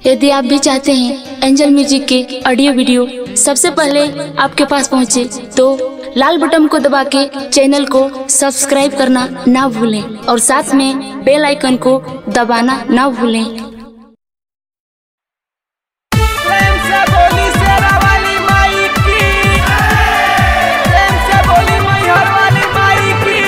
यदि आप भी चाहते हैं एंजल म्यूजिक के ऑडियो वीडियो सबसे पहले आपके पास पहुंचे तो लाल बटन को दबा के चैनल को सब्सक्राइब करना ना भूलें और साथ में बेल आइकन को दबाना ना भूलें प्रेम से बोली शेरा वाली माई की प्रेम से बोली मैहर वाली माई की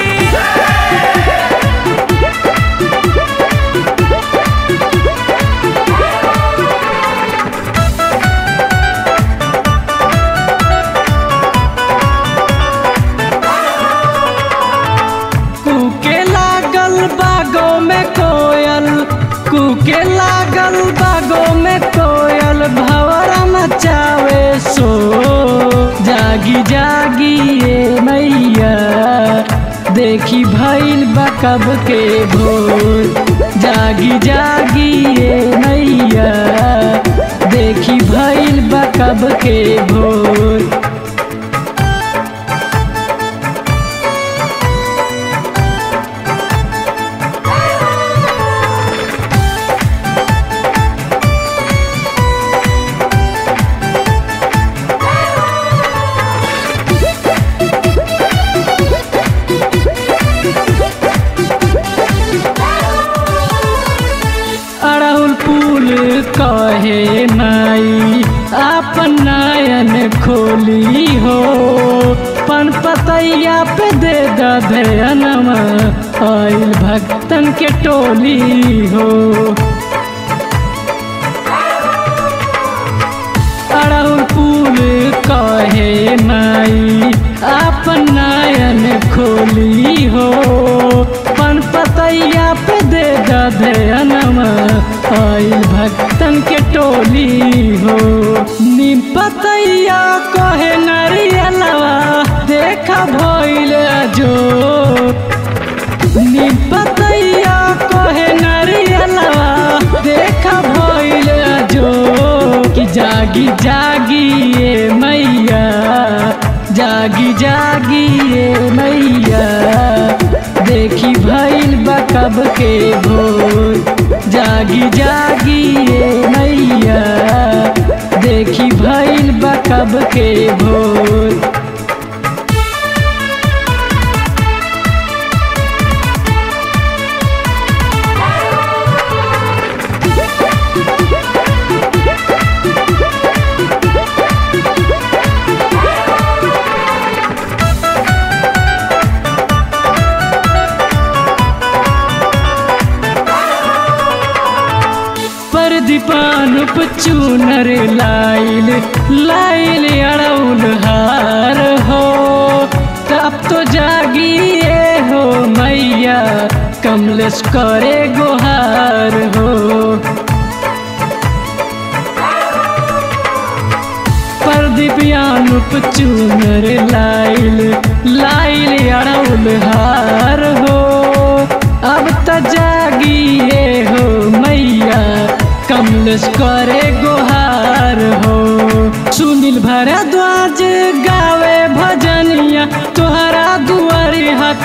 कूके लागल बागों में कोयल कूके लागल बागों में कोयल भवरा मचावे सो जागी जागी ये मैया देखी भइल बकब के भोर जागी जागी ये मैया देखी भइल बकब के भोर अड़हुल फूल कहे माई आपन नयन खोली हो पन पतैया पे दे दधयनमा आइल भक्तन के टोली हो अड़हुल फूल कहे माई आपन नयन खोली हो पन पतैया पे दे दधयनमा आइल भक्तन के टोली हो नीम पतैया कहे नरियलवा देखा भइल जो नीम पतैया कहे नरियलवा देखा भइल जो कि जागी जागी ये मैया जागी जागी ये मैया देखी भइल बकब के भोर जागी जागी ये मैया देखी भइल बकब के भोर पर दीपानुप चूनर लाइल लाइल अड़ौल हार हो तब तो जागिए हो मैया कमलेश करे गुहार हो पर दिव्यानुप चूनर लाइल लाइल अड़ौल हार हो अब त जागिए हो मैया कमलेश करे गुहार हो सुनील भरद्वाज गावे भजनिया तोहरा दुआरी हाथ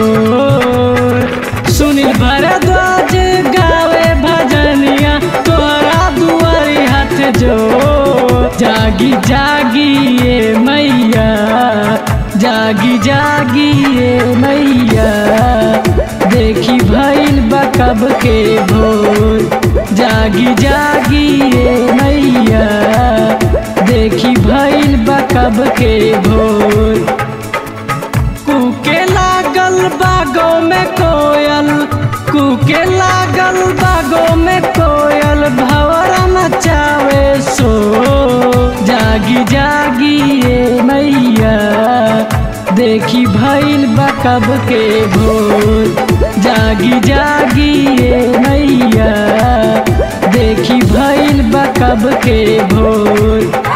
जोर सुनील भरद्वाज गावे भजनिया तोहरा दुआरी हाथ जोर जागी जागी ये मैया जागी जागी ये मैया देखी भइल बकब के भोर जागी जागी ये मैया देखी भइल बकब के भोर कूके लागल बागों में कोयल कूके लागल बागों में कोयल भवरा मचावे सो जागी जागी ये मैया देखी भइल बकब के भोर जागी जागी ये मैया देखी भइल बकब के भोर